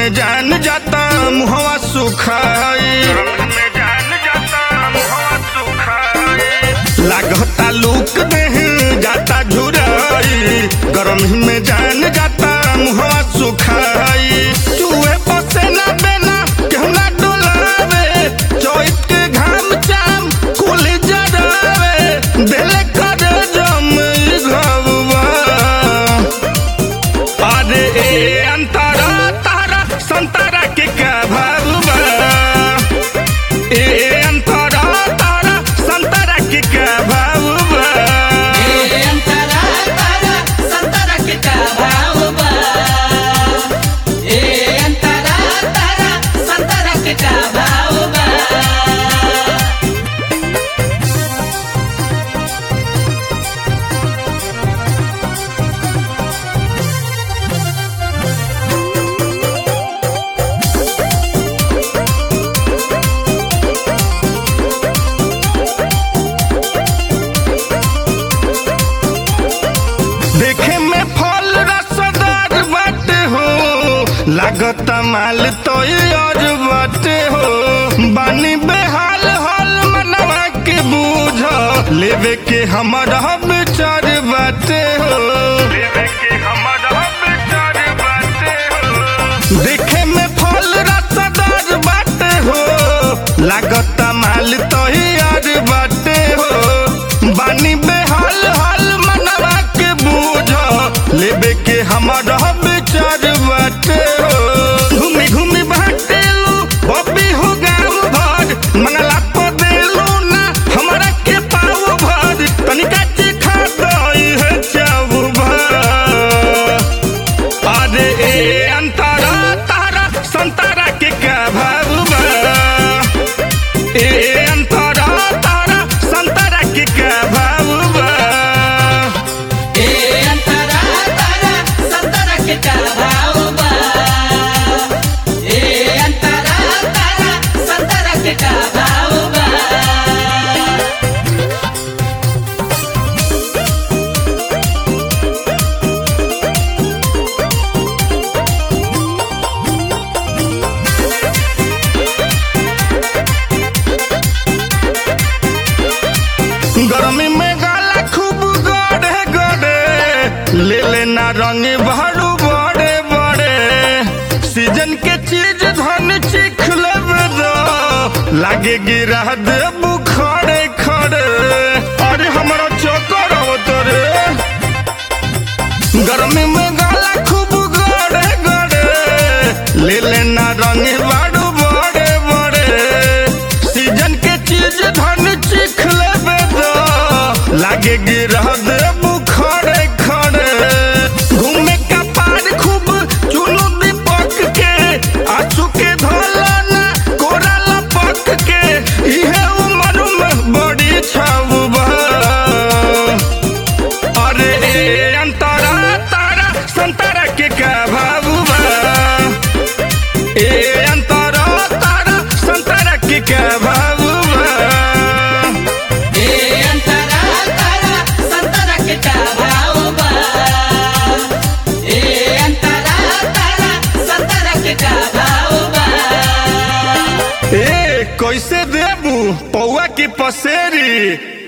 में जान जाता मुहवा सुखाई में जान जाता मुहवा सुखाई लागता लूक देह जाता झुराई गरम में जान जाता मुहवा सुखाई चूहे पसे ना बेना केहू ना डोलावे चोइत के घाम चाम कुल जरावे देले कर जम घबवा अरे ए अंतरा तारा संतरा के क्या भावबा ए अंतरा तारा संतरा के क्या भावबा ए अंतरा तारा संतरा के का भाव बा ए अंतरा तारा संतरा के का भाव बा देखे में फल रसदार बाटे हो लागत माल तो और बाटे हो बानी बेहाल हाल मनवा के बूझ लेवे के हमारा विचार बाटे हो लेवे के हमारा विचार बाटे हो देखे में फल रसदार बाटे हो लागत माल तो यार बाटे हो बानी बेहाल हाल मनवा के बूझ लेबे के हमारा विचार बाटे हो घूमी घूमी बाटेलू बब्बी हो गाँव भर मंगला तो देलू ना हमरा के पाव भर तनिका चिखा दई है चाव भर अरे ए अंतरा तारा संतरा के क्या भावबा ए अंतरा तारा संतरा के क्या भावबा ए अंतरा तारा संतरा के का भाव बा ए अंतरा तारा संतरा के का भाव बा गर्मी में गाला खूब गड़े गड़े ले लेना रंग भरू बड़े बड़े सीजन के चीज धन चिख लेबे दो लागे गिरा देबू खड़े खड़े अरे हमारा चोकर तोरे गर्मी में गाला खूब गड़े गड़े ले लेना रंग बाड़ू बड़े बड़े सीजन के चीज धन चिख लेबे दो लागे गिरा देबू खड़े खड़े घूमे का पार खूब चुनु दीपक के आंसू के धोलाना कोरा लपक के इहे उम्र में बड़ी छाव अरे ए अंतरा तारा संतरा के क्या भावबा ए अंतरा तारा संतरा के क्या भावबा ए अंतरा तारा संतरा के का भाव बा ए अंतरा तारा संतरा के का भाव बा ए कैसे देबू पौआ की पसेरी